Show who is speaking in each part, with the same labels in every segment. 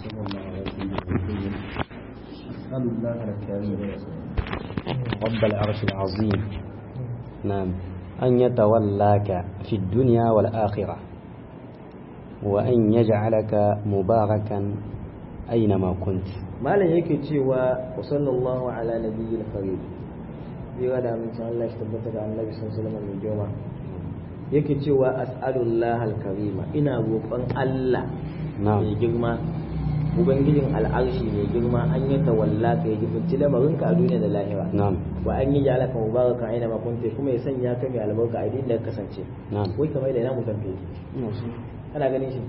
Speaker 1: صلى الله عليه وسلم أسأل الله الكريم
Speaker 2: رب العرش العظيم نعم أن يتولاك في الدنيا والآخرة وأن يجعلك مباركا أينما كنت
Speaker 3: malam yake cewa wa sallallahu ala nabiyil karim zai da mun san Allah shi tabbata da annabi sallallahu alaihi wasallam joma yake cewa as'alullah al-karima ina roƙon Allah
Speaker 2: نعم
Speaker 3: mai girma ubangijin al'arshi mai girma an yi tawalla ka yi jibinci lamarin ka a duniya da lahira
Speaker 2: نعم
Speaker 3: wa an yi jala ka mubaraka aina ma kunte kuma ya sanya ka mai albarka a inda ka kasance
Speaker 2: نعم
Speaker 3: wai kamar da ina mutan fe ana ganin shi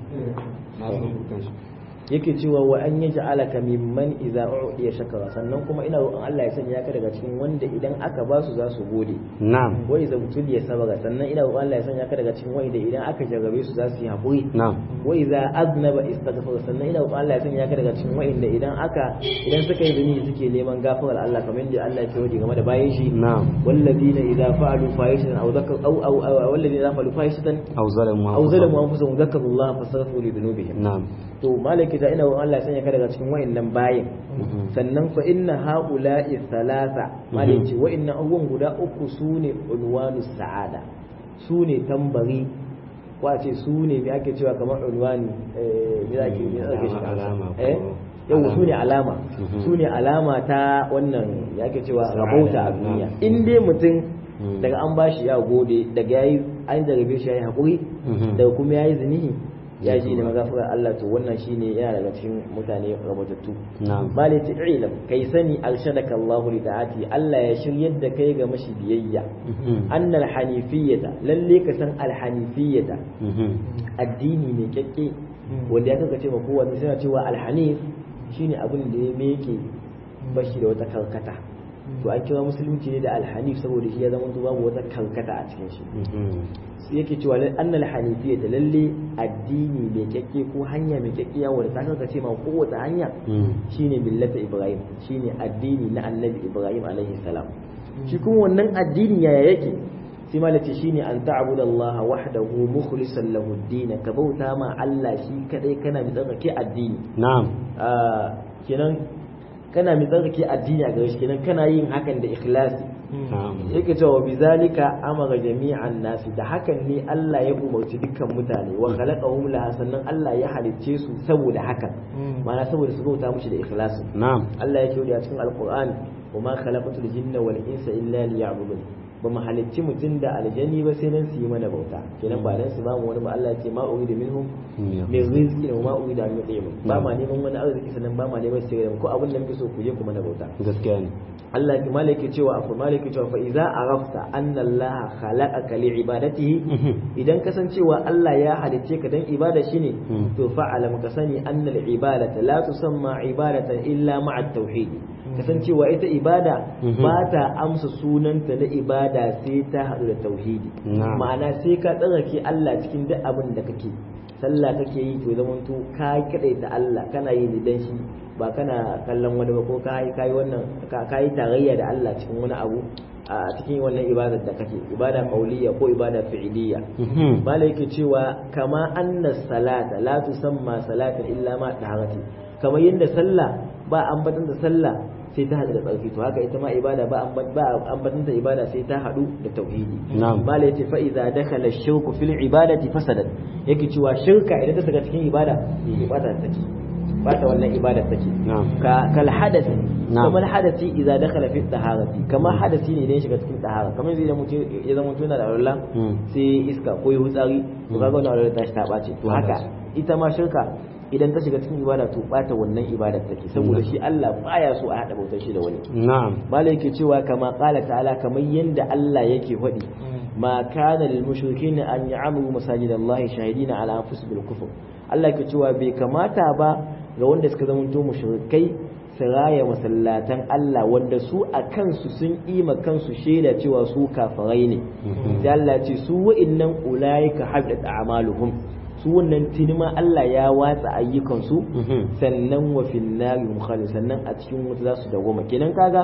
Speaker 3: yake cewa wa an yi ja'alaka mimman idza u'diya shakara sannan kuma ina roƙon Allah ya sanya ka daga cikin wanda idan aka ba su za su gode
Speaker 2: نعم
Speaker 3: wa idza utuliya sabara sannan ina roƙon Allah ya sanya ka daga cikin wanda idan aka jarrabe su za su yi haƙuri
Speaker 2: نعم
Speaker 3: wa idza aznaba istaghfara sannan ina roƙon Allah ya sanya ka daga cikin wanda idan aka idan suka yi zunubi suke neman gafarar Allah kamar yadda Allah ya ce game da bayan shi
Speaker 2: نعم
Speaker 3: والذين إذا فعلوا فاحشة أو ذكر أو أو أو والذين إذا فعلوا فاحشة
Speaker 2: أو ظلموا
Speaker 3: أو ظلموا أنفسهم ذكروا الله فاستغفروا لذنوبهم
Speaker 2: نعم
Speaker 3: to malaki da ina wa Allah sanya ka daga cikin wayannan bayin
Speaker 2: مهم.
Speaker 3: sannan fa inna haula'i thalatha malaki wayannan abubuwan guda uku sune unwanu sa'ada sune tambari ko a ce sune me ake cewa kamar unwani eh me ake me ake shi
Speaker 2: Alama ko-
Speaker 3: eh yau sune alama
Speaker 2: Mhm.
Speaker 3: sune alama ta wannan ya ake cewa
Speaker 2: Sa'ada,
Speaker 3: rabauta a
Speaker 2: na'am.
Speaker 3: duniya in dai mutum
Speaker 2: Mhm.
Speaker 3: daga an bashi ya gode daga yayi an jarabe shi yayi hakuri
Speaker 2: Mhm.
Speaker 3: daga kuma yayi zinihi ya ji da
Speaker 2: Mhm.
Speaker 3: magafarar Allah to wannan shine yana daga cikin mutane rabatattu
Speaker 2: نعم
Speaker 3: bale ta ilam kai sani arshadaka Allahu li ta'ati Allah ya shiryar da kai ga mashi biyayya
Speaker 2: مهم.
Speaker 3: annal hanifiyata lalle ka san al hanifiyata
Speaker 2: مهم.
Speaker 3: addini ne kyakke wanda ya kaga cewa kowa sai cewa al hanif shine abin da ya meke bashi da wata karkata to an kira musulunci ne da al hanif saboda shi ya zama babu wata karkata a cikin shi
Speaker 2: مهم.
Speaker 3: sai yake cewa lal- annal hanifiyya da lalle addini mai kyakke ko hanya mai kyakkiya wanda ta kanka ce ma kowace hanya
Speaker 2: مم.
Speaker 3: shine millata ibrahim shine addini na annabi ibrahim alaihi salam shi kuma wannan addini yaya yake sai ma lace shine an ta'budu allaha wahdahu mukhlishan lahu ad-din ka bauta ma Allah shi kadai kana mai tsarkake addini
Speaker 2: نعم
Speaker 3: Ah, kenan kana mai tsarkake addini a gare shi kenan kana yin hakan da ikhlasi
Speaker 2: نعم
Speaker 3: yake cewa bi zalika amara jami'an nasi da hakan ne Allah ya umarci dukkan mutane wa khalaqahum laha sannan Allah ya halicce su saboda hakan ma'ana saboda su bauta mushi da ikhlasi
Speaker 2: نعم
Speaker 3: Allah yake yi a cikin alqur'ani wa ma khalaqatul jinna wal insa illa liya'budun ba mu halicci mutum da aljani ba sai dan su yi mana bauta kenan ba dan su ba mu wani ba Allah ya ce ma uridu minhum min rizqin wa ma uridu an yut'imun ba ma neman wani arziki sannan ba ma neman sai ko abin da muke so ku je ku mana bauta
Speaker 2: gaskiya ne
Speaker 3: Allah ki malaki cewa afu malaki cewa fa idza arafta anna Allah khalaqaka li ibadatihi idan kasancewa Allah ya halicce ka dan ibada shine
Speaker 2: Mm.
Speaker 3: to fa'alam ka sani anna al ibadata la tusamma ibadatan illa ma'a at tauhid kasancewa ita ibada
Speaker 2: Mhm.
Speaker 3: ba ta amsa sunanta na ibada sai ta hadu da tauhidi
Speaker 2: Na'am.
Speaker 3: ma'ana sai ka tsarake Allah cikin duk abin da kake sallah kake yi to zaman to ka kadaita Allah kana yi ne dan shi ba kana kallon wani ba ko kai kai wannan ka kai tarayya da Allah cikin wani abu a cikin wannan ibadar da kake ibada qauliyya ko ibada fi'iliyya
Speaker 2: Mhm.
Speaker 3: malai yake cewa kama anna salata la tusamma salatan illa ma taharati kamar yadda sallah ba ambatan da sallah sai ta hadu da tsarki to haka ita ma ibada ba ambat ba ambatan da ibada sai ta hadu da tauhidi
Speaker 2: Na'am.
Speaker 3: malai yace fa idza dakhala ash-shirku fil ibadati fasadat yake cewa shirka idan ta shiga cikin ibada ibada take bata wannan ibada take
Speaker 2: Na'am.
Speaker 3: ka kal hadasi
Speaker 2: Na'am.
Speaker 3: kamar hadasi idza dakhala fi taharati kamar hadasi ne idan ya shiga cikin tahara kamar yanzu idan mutum ya zama mutum yana da alwala
Speaker 2: Mm.
Speaker 3: sai iska ko yi hutsari to kaga wannan alwala ta shi ta ɓace to haka ita ma shirka idan ta shiga cikin ibada to ɓata wannan ibada take saboda shi Allah baya so a haɗa bautar shi da wani
Speaker 2: na'am
Speaker 3: malai yake cewa kama qala ta'ala kamar yanda Allah yake faɗi ma kana lil mushrikin an ya'muru masajidallahi shahidina ala anfusihim bil kufr Allah yake cewa bai kamata ba ga wanda suka zamanto mushrikai su raya masallatan Allah wanda su a kansu sun ima kansu shaida cewa su kafirai ne sai Allah ya ce su wa'innan ulaika habidat a'maluhum su wannan tinima Allah ya watsa ayyukansu
Speaker 2: Mhm.
Speaker 3: sannan wa fil nari mukhalid sannan a cikin wuta za su dawoma kenan kaga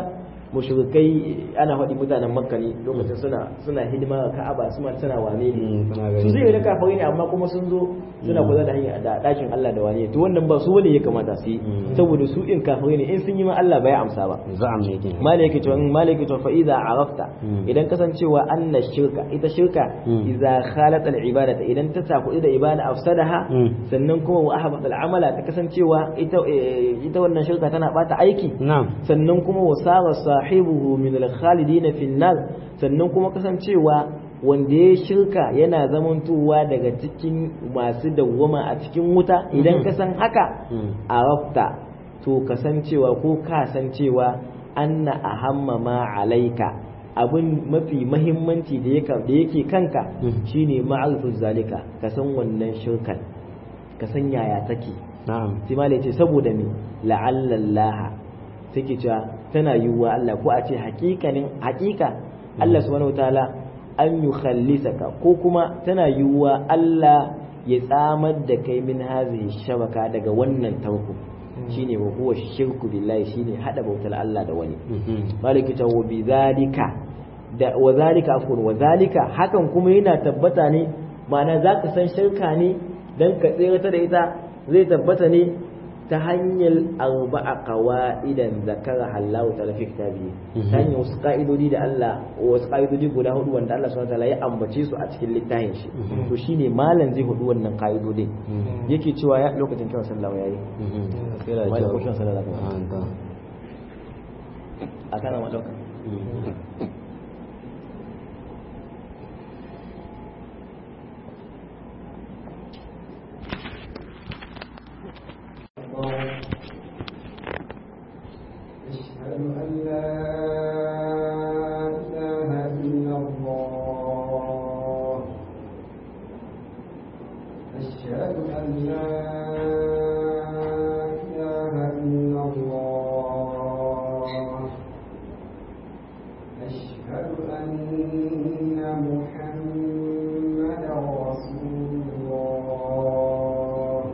Speaker 3: mushrikai ana faɗi mutanen makka ne lokacin suna suna hidima ga ka'aba suna suna wane ne
Speaker 2: Mm, suna
Speaker 3: su
Speaker 2: gani.
Speaker 3: zai da kafirai ne amma kuma sun zo suna kula da hanya da dakin Allah da wane to wannan ba su bane ya kamata su yi
Speaker 2: Mm.
Speaker 3: saboda su in kafirai ne in sun yi ma Allah bai amsa ba
Speaker 2: za'am ne kenan
Speaker 3: malaka to in malaka to fa idza arafta
Speaker 2: Mm.
Speaker 3: idan kasancewa anna shirka ita shirka
Speaker 2: Mm.
Speaker 3: idza khalat al ibadata idan ta saku da ibada afsadaha
Speaker 2: Mm.
Speaker 3: sannan kuma wa ahbat al amala ta kasancewa ita eh, ita wannan shirka tana bata aiki
Speaker 2: na'am
Speaker 3: sannan kuma wasara sahibuhu min al-khalidina fi nar sannan kuma kasancewa wanda ya shirka yana zamantowa daga cikin masu dawwama a cikin wuta idan ka san haka
Speaker 2: Mm.
Speaker 3: arafta to kasancewa ko ka san cewa anna ahamma ma alaika abin mafi mahimmanci da yake da yake kanka
Speaker 2: Mm.
Speaker 3: shine ma'arifin zalika ka san wannan shirkan ka san yaya take
Speaker 2: na'am
Speaker 3: sai ma ce saboda me la'allallaha take cewa tana yiwuwa Allah ko a ce hakikanin hakika Allah subhanahu wataala an yukhallisaka ko kuma tana yiwuwa Allah ya tsamar da kai min hazihi shabaka daga wannan tarko shine wa huwa shirku billahi shine hada bautar Allah da wani
Speaker 2: Mhm.
Speaker 3: maliki ta wa bizalika da wa zalika afwan wa zalika hakan kuma yana tabbata ne ma'ana zaka san shirka ne dan ka tsira da ita zai tabbata ne ta hanyar arba'a qawaidan zakara Allah ta'ala fi kitabi ta hanyar wasu ka'idodi da Allah wasu ka'idodi guda hudu wanda Allah subhanahu wa ta'ala ya ambace su a cikin littafin shi to shine malam zai hudu wannan ka'idodin yake cewa ya lokacin kiran sallah yayi
Speaker 2: Mhm. Kira
Speaker 3: Wani
Speaker 2: kyau.
Speaker 3: kushin sallah zaka yi.
Speaker 2: Ah, ta.
Speaker 3: a kana ma dauka
Speaker 2: Mhm.
Speaker 1: أشهد أن لا إله إلا الله أشهد أن لا إله إلا الله أشهد أن محمدا رسول الله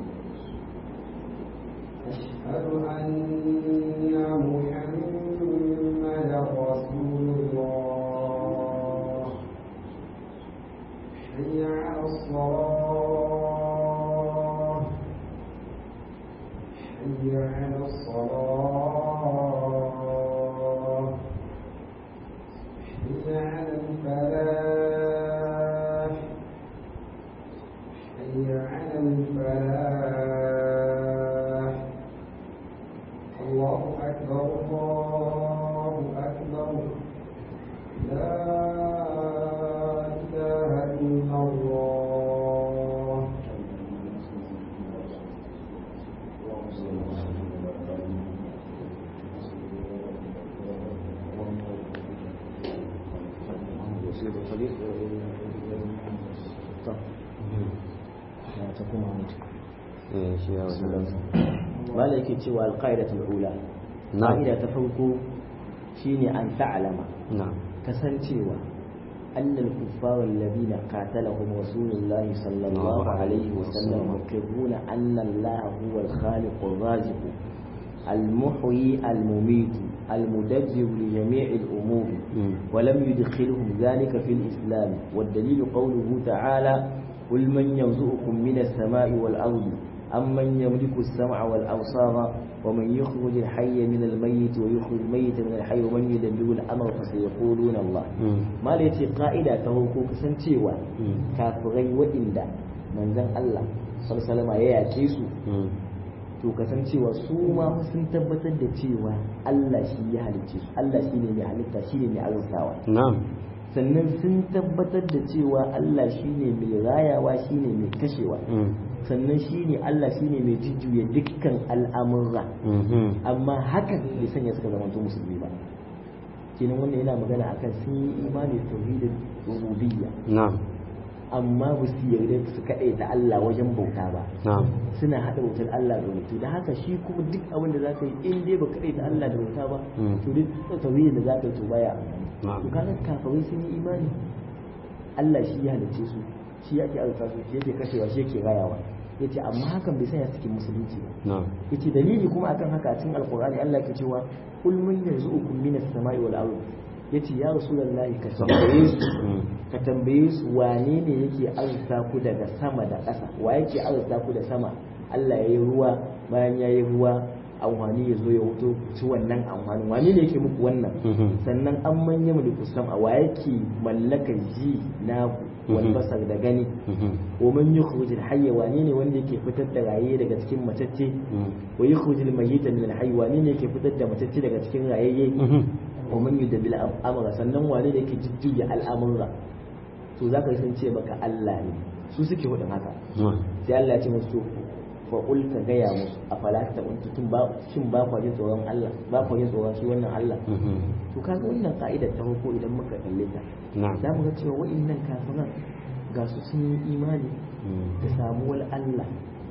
Speaker 1: أشهد أن محمدا رسول الله حي على الصلاة حي على الصلاة حي على الفلاح حي على الفلاح الله أكبر الله أكبر لا إله إلا الله
Speaker 2: Eh, shi ya wasu
Speaker 3: mala yake cewa alqaidatul ula
Speaker 2: Na'am.
Speaker 3: ƙa'ida ta farko shine an ta'alama
Speaker 2: na'am
Speaker 3: kasancewa annal kuffar alladhina qatalahum rasulullahi sallallahu alaihi wasallam yuqirruna anna allaha huwa al-khaliq ar-raziq المحيي المميت المدبر لجميع الأمور
Speaker 2: مم.
Speaker 3: ولم يدخلهم ذلك في الإسلام والدليل قوله تعالى قل من يرزقكم من السماء والأرض أمن يملك السمع والأبصار ومن يخرج الحي من الميت ويخرج الميت من الحي ومن يدبر الأمر فسيقولون الله
Speaker 2: Mm.
Speaker 3: ما ليتي قائدة تهوكو كسنتيوا
Speaker 2: Mm.
Speaker 3: كافرين وإندا من ذن الله صلى الله عليه وسلم يأكيسو
Speaker 2: Mm.
Speaker 3: to kasancewa su ma sun tabbatar da cewa Allah shi ya halicce su Allah shi ne mai halitta shi ne mai arzikawa
Speaker 2: na'am
Speaker 3: sannan sun tabbatar da cewa Allah shi ne mai rayawa shi ne mai kashewa
Speaker 2: Mm.
Speaker 3: sannan shi ne Allah shi ne mai jujjuya dukkan al'amurra
Speaker 2: Mhm.
Speaker 3: amma hakan bai sanya suka zama to musulmi ba kenan wannan yana magana akan sun yi imani da tauhidin rububiyya
Speaker 2: na'am
Speaker 3: amma ba su yarda su kaɗai da Allah wajen bauta ba
Speaker 2: na'am
Speaker 3: suna haɗa wutar Allah da mutu da haka shi kuma duk abin da zaka yi in dai ba kaɗai da Allah da bauta ba
Speaker 2: Mm.
Speaker 3: to duk tauhidin da zaka yi to baya
Speaker 2: Na'am.
Speaker 3: to kaga kafirai sun yi imani Allah shi ya halicce su shi yake arzuta su shi yake kashewa shi yake rayawa yace amma hakan bai sanya cikin musulunci ba
Speaker 2: na'am
Speaker 3: yace dalili kuma akan haka a cikin alqur'ani Allah ke cewa kul man yarzuqukum minas samai wal ardh yace ya rasulullahi ka tambaye su ka tambaye su wane ne yake arzuta ku daga sama da ƙasa wa yake arzuta ku da sama Allah ya yi ruwa bayan ya yi ruwa amfani ya zo ya wuto ci wannan amfanin wani ne yake muku wannan sannan an manya mulku sama wa yake mallaka ji na wal basar da gani wa man yukhruj al hayya wani ne wanda yake fitar da raye daga cikin matacce wa yukhruj al mayyita min al hayy wani ne yake fitar da matacce daga cikin rayayye wa man yudabbil amra sannan wani ne yake jujjuya al'amura to zaka san ce baka Allah ne su suke hudin haka sai Allah ya ce musu fa qul ka gaya musu afala ta kuntu tun ba shin ba ku jin tsoron Allah ba ku jin tsoron shi wannan Allah to kaga wannan ka'idar ta farko idan muka kalle ta za mu ga cewa wa'annan kafiran ga su sun yi imani da samuwar Allah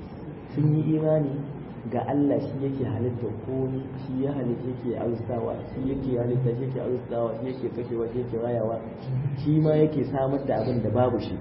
Speaker 3: sun yi imani ga Allah shi yake halitta komai shi ya halitta yake arzawa shi yake halitta shi yake arzawa shi yake kashewa shi yake rayawa shi ma yake samar da abin da babu shi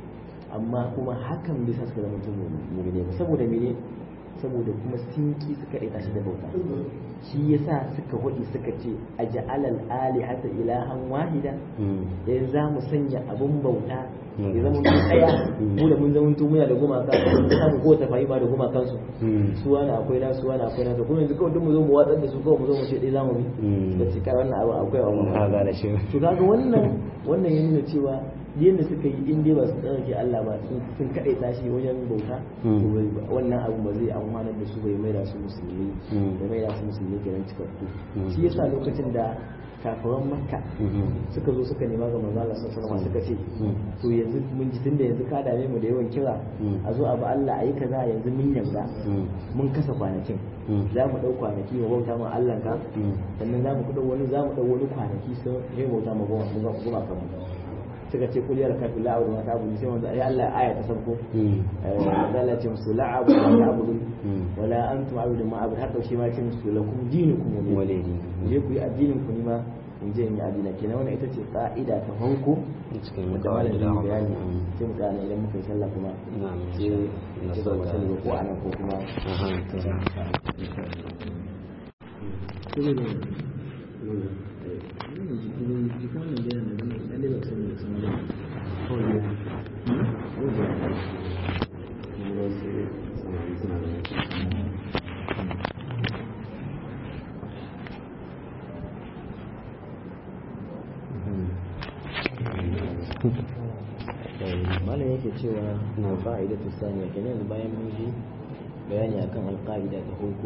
Speaker 3: amma kuma hakan bai sa suka zama mutum mu'mine ba saboda mene saboda kuma sun ki suka ɗaita shi da bauta shi yasa suka hudi suka ce a ja'alal alihata ilahan wahida yanzu za mu sanya abun bauta ya zama mun tsaya mu da mun zama tun muna da gumaka samu ko ta fahima da gumakan su su wani akwai na su wani akwai na to kuma yanzu kawai duk mu zo mu watsar da su kawai mu zo mu ce dai zamu bi da ce kai wannan abu akwai wa mu
Speaker 2: ga da shi
Speaker 3: to kaga wannan wannan ya nuna cewa yadda suka yi in dai ba su tsarki Allah ba sun kaɗai tashi wajen bauta wannan abu ba zai amfanar da su bai maida su musulmi da maida su musulmi kenan cikakku shi yasa lokacin da kafiran makka suka zo suka nema ga manzo Allah sallallahu alaihi suka ce to yanzu mun ji tunda yanzu ka dame mu da yawan kira a zo abu Allah ayi kaza yanzu mun yarda mun kasa kwanakin za mu dau kwanaki mu bauta ma Allah ka sannan za mu dau wani za mu dau wani kwanaki sai mu bauta ma goma goma kan suka ce kuliyar kafin la'abu ma ta abudu sai wanda ya Allah aya ta farko wanda Allah ce musu la'abu ma ta abudu wala antum abudu ma abudu haka shi ma ce musu lakum dinukum
Speaker 2: walidi
Speaker 3: je ku yi addinin ku nima in je in yi addina kenan wannan ita ce ka'ida ta farko
Speaker 2: cikin
Speaker 3: wanda malam ya bayani sai mu gane idan muka yi sallah kuma sai na so ba sani ko anan ko kuma malam yake cewa na fa'ida ta saniya kenan yanzu bayan mun ji bayani akan alƙa'ida ta farko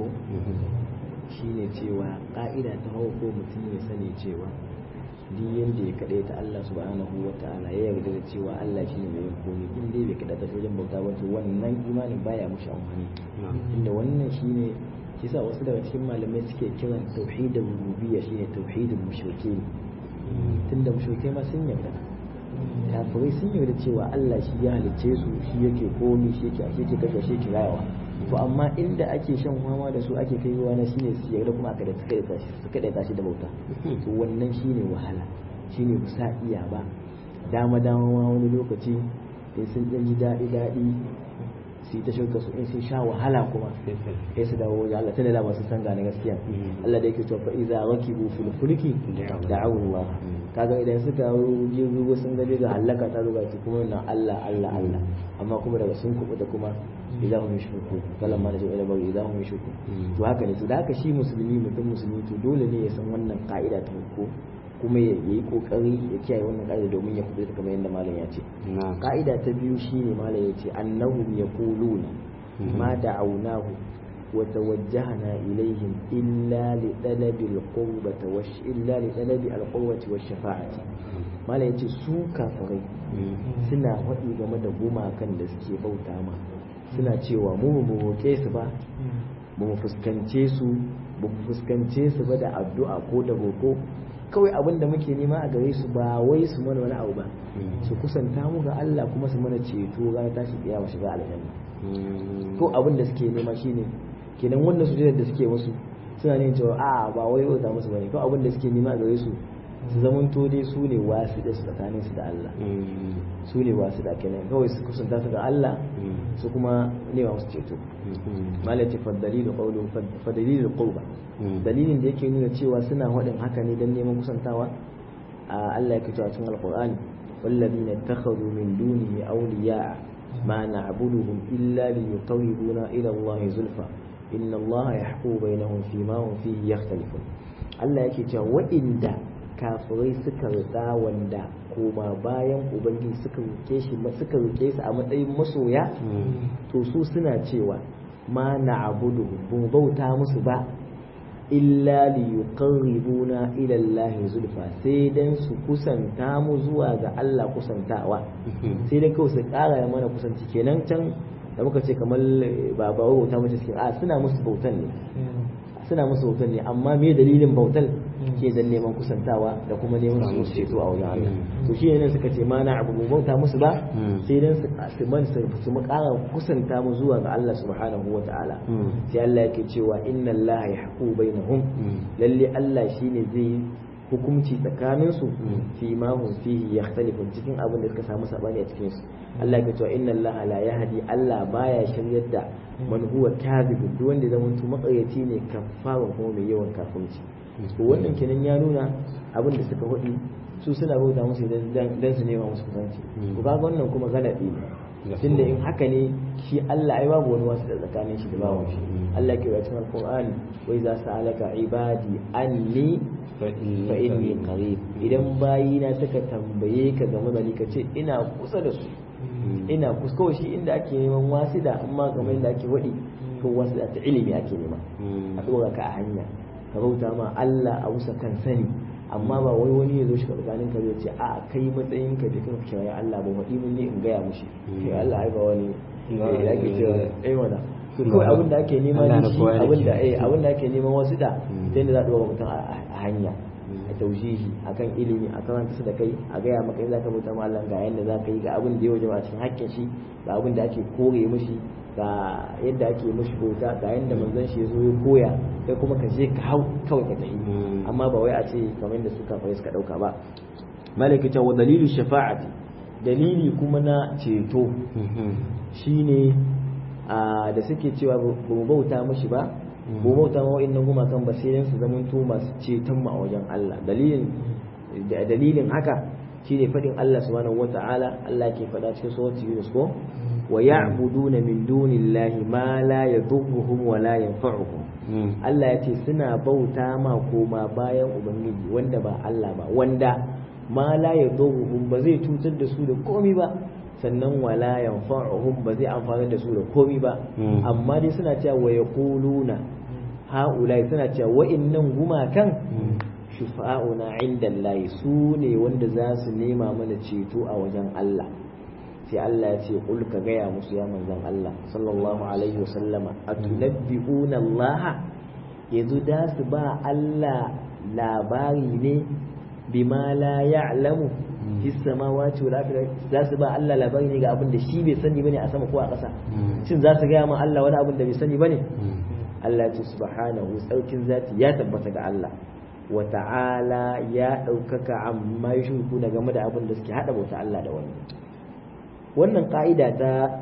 Speaker 3: shine cewa ƙa'ida ta farko mutum ya sani cewa duk yanda ya kaɗai ta Allah subhanahu wa ta'ala ya yarda da cewa Allah shi ne mai yin komai in dai bai kaɗa ta wajen bauta ba to wannan imanin baya mushi amfani inda wannan shine shi sa wasu daga cikin malamai suke kiran tauhidin rububiyya shine tauhidin mushrike tunda mushrike ma sun yarda kafirai sun yarda cewa Allah shi ya halicce su shi yake komi shi yake ake kashe shi yake rayawa to amma inda ake shan fama da su ake kai ruwa na shine su yarda kuma aka da su kada tashi su kada tashi da bauta to wannan shine wahala shine ba sa iya ba dama dama ma wani lokaci in sun dan ji daɗi daɗi su yi ta shirka su in sun sha wahala kuma sai su dawo wajen Allah tana da masu san gane gaskiya Allah da yake cewa fa iza rakibu fil fulki da'u Allah kaga idan suka je ruwa sun gaje ga halaka ta ruga su kuma na Allah Allah Allah amma kuma daga sun kubuta kuma idan hum yushriku kalam ma najwa ila bari idan hum yushriku to haka ne to da haka shi musulmi mutum musulmi to dole ne ya san wannan ka'ida ta farko kuma ya yi kokari ya kiyaye wannan ka'ida domin ya kubuta kamar yadda malam ya ce ka'ida ta biyu shine malam ya ce annahum yaquluna ma da'awnahu wa tawajjahna ilayhim illa li talabi al-qurbati wa illa li talabi al-qurbati wa shafa'ati malam ya ce su kafirai suna faɗi game da gumakan da suke bauta ma suna cewa mu mu roƙe su ba ba mu fuskance su ba mu fuskance su ba da addu'a ko da roƙo kawai abin da muke nema a gare su ba wai su mana wani abu ba su kusanta mu ga Allah kuma su mana ceto ranar tashi kiyama shiga aljanna ko abin da suke nema shine kenan wannan sujudar da suke musu suna ne cewa a ba wai wata musu bane ko abin da suke nema a gare su su zamanto dai su ne wasu da su tsakanin su da Allah su ne wasu da kenan kawai su kusanta su ga Allah su kuma nema musu ceto malati fa dalilu qawlu fa dalilu qawba dalilin da yake nuna cewa suna hadin haka ne dan neman kusantawa Allah yake cewa cikin alqur'ani والذين اتخذوا من دونه أولياء ما نعبدهم إلا ليقربونا إلى الله زلفى إن الله يحكم بينهم فيما هم فيه يختلفون Allah yake cewa waɗanda kafirai suka rika wanda koma bayan ubangiji suka rike shi suka rike su a matsayin masoya to su suna cewa ma na abudu bu bauta musu ba illa li yuqarribuna ila Allah zulfa sai dan su kusanta mu zuwa ga Allah kusantawa sai dai kawai su ƙara mana kusanci kenan can da muka ce kamar ba ba bauta mace cikin a suna musu bautan ne suna musu bautan ne amma me dalilin bautan ke dan neman kusantawa da kuma neman su ceto a wajen Allah to shi ne suka ce ma na abu bauta musu ba sai dan su man su mu ƙara kusanta mu zuwa ga Allah subhanahu wa ta'ala sai Allah yake cewa inna Allah yahku bainahum lalle Allah shine zai hukunci tsakanin su fi ma hum fihi yakhtalifu cikin abin da suka samu sabani a cikin su Allah yake cewa inna Allah la yahdi Allah baya shiryar da man huwa kadhib duk wanda zaman tu makaryaci ne kafawa kuma mai yawan kafirci to wannan kenan ya nuna abin da suka hudi su suna bauta musu dan su nema musu kusanci to kaga wannan kuma galadi ne tunda in haka ne shi Allah ai babu wani wasu da tsakanin shi da bawon shi Allah ke wa cikin Qur'ani wa idza sa'alaka ibadi anni fa inni qarib idan bayina suka tambaye ka game da ni ka ce ina kusa da su ina kusa kawai shi inda ake neman wasida amma kamar inda ake wadi ko wasida ta ilimi ake nema a dora ka a hanya ka bauta ma Allah a wusa kan sani amma ba wai wani ya zo shi tsakanin ka zai ce a kai matsayin ka da kanka kira Allah ba wadi mun ne in gaya mushi kai Allah ai ba wani da ake cewa eh wala to kawai abin da ake nema ne shi abin da eh abin da ake neman wasu da sai da za a dora mutum a hanya a taujihi akan ilimi a karanta su da kai a gaya maka in zaka bauta ma Allah ga yanda zaka yi ga abin da ya waje a cikin hakkin shi ga abin da ake kore mishi ga yadda ake mishi bauta ga yanda manzon shi ya zo ya koya kai kuma ka je ka hau kawai ka tafi amma ba wai a ce kamar da suka fara suka dauka ba malaka ta wa dalilu shafa'ati dalili kuma na ceto shine da suke cewa ba mu bauta mishi ba ba bauta ma wa'annan gumakan ba sai su zamanto masu ceton mu a wajen Allah dalilin dalilin haka shine fadin Allah subhanahu wata'ala Allah ke fada cikin suratul Yunus ko wa ya'buduna min dunillahi ma la yadurruhum wa la yanfa'uhum Allah ya ce suna bauta ma koma bayan ubangiji wanda ba Allah ba wanda ma la yadurruhum ba zai cutar da su da komai ba sannan wala yanfa'uhum ba zai amfani da su da komai ba amma dai suna cewa wa yaquluna haulai suna cewa wa'innan gumakan shufa'una inda Allah su ne wanda za su nema mana ceto a wajen Allah sai Allah ya ce kul ka gaya musu ya manzon Allah sallallahu alaihi wasallama atunabbi'una Allah yanzu da su ba Allah labari ne bima la ya'lamu fi samawati wal ardi za su ba Allah labari ne ga abin da shi bai sani bane a sama ko a ƙasa shin za su gaya ma Allah wani abin da bai sani bane Allah ya subhanahu tsaukin zati ya tabbata ga Allah wa ta'ala ya ɗaukaka amma ya shirku da game da abin da suke haɗa bauta Allah da wani wannan ƙa'ida ta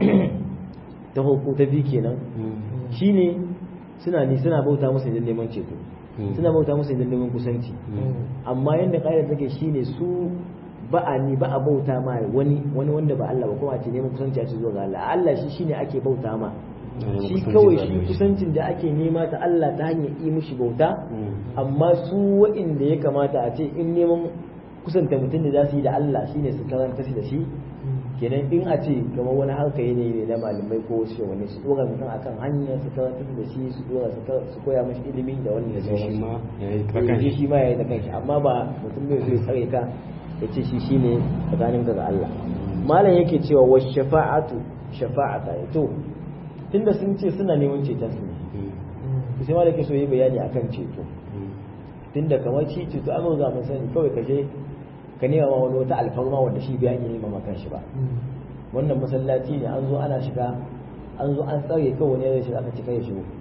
Speaker 3: ta hukun ta bi kenan shine suna ni suna bauta musu idan neman ceto suna bauta musu idan neman kusanci amma yadda ƙa'ida take shine su ba a ni ba a bauta ma wani wani wanda ba Allah ba kuma a ce neman kusanci a ce zuwa ga Allah Allah shi shine ake bauta ma shi kawai shi kusancin da ake nema ta Allah ta hanyar yi mishi bauta amma su waɗanda ya kamata a ce in neman kusanta mutum da za su yi da Allah shine su karanta shi da shi kenan in a ce kamar wani harka ne ne na malamai ko wasu wani su dora mutum akan hanya su karanta da shi su dora su koya mashi ilimi da wani da sauran shi shi ma ya yi da kanshi amma ba mutum bai zai tsare ka ya ce shi shine tsakanin ga Allah malam yake cewa wa shafa'atu shafa'ata to tunda sun ce suna neman ceton su ne sai ma da ke so yi bayani akan ceto tunda kamar shi ceto an riga mun sani kawai ka je ka nema ma wani wata alfarma wanda shi bai yi nema makan shi ba wannan masallaci ne an zo ana shiga an zo an tsare kawai wani ya shiga aka cika ya shigo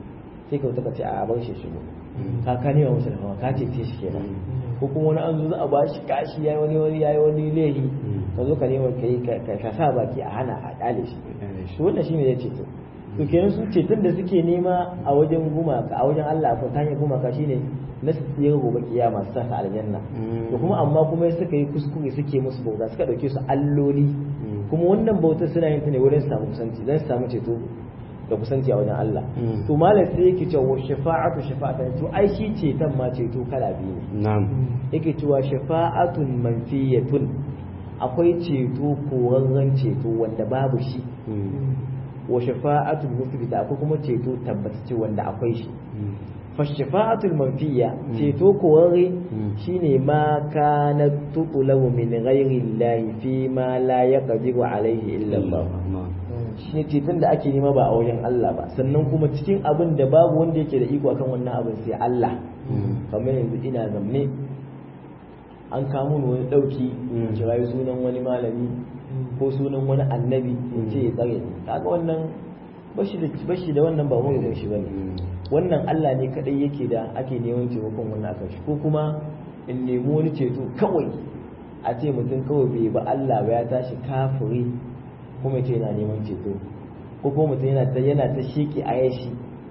Speaker 3: sai ka ka ce a bar shi shigo ka ka nema masa da hawa ka ce shi kenan ko kuma wani an zo za a ba shi kashi yayi wani wani yayi wani lehi ka zo ka nema kai ka sa baki a hana a dale shi to wannan shine ya ceto to kenan su ceton da suke nema a wajen gumaka a wajen Allah ko ta hanyar gumaka shine na su tsira gobe kiyama su sa aljanna to kuma amma kuma suka yi kuskure suke musu bauta suka dauke su alloli kuma wannan bautar suna yin ta ne wurin su samu kusanci dan su samu ceto da kusanci a wajen Allah to malam sai yake cewa shafa'atu shafa'atan to ai shi ceton ma ceto kala biyu ne
Speaker 2: na'am
Speaker 3: yake cewa shafa'atun manfiyatun akwai ceto korarren ceto wanda babu shi wa shafa'atul musbita akwai kuma ceto tabbatacce wanda akwai shi fa shafa'atul manfiya ceto korarre shine ma kana tutulabu min ghairi Allah fi ma la yaqdiru alaihi illa Allah shi ne ceton da ake nema ba a wajen Allah ba sannan kuma cikin abin da babu wanda yake da iko akan wannan abin sai Allah kamar yanzu ina zamne an kamo ni wani dauki kirayi sunan wani malami ko sunan wani annabi in ce ya tsare ni kaga wannan bashi da bashi da wannan ba wani shi bane wannan Allah ne kadai yake da ake neman taimakon wannan akan shi ko kuma in nemi wani ceto kawai a ce mutum kawai bai ba Allah ba ya tashi kafiri kuma ce yana neman ceto ko kuma mutum yana ta yana ta shiki a yashi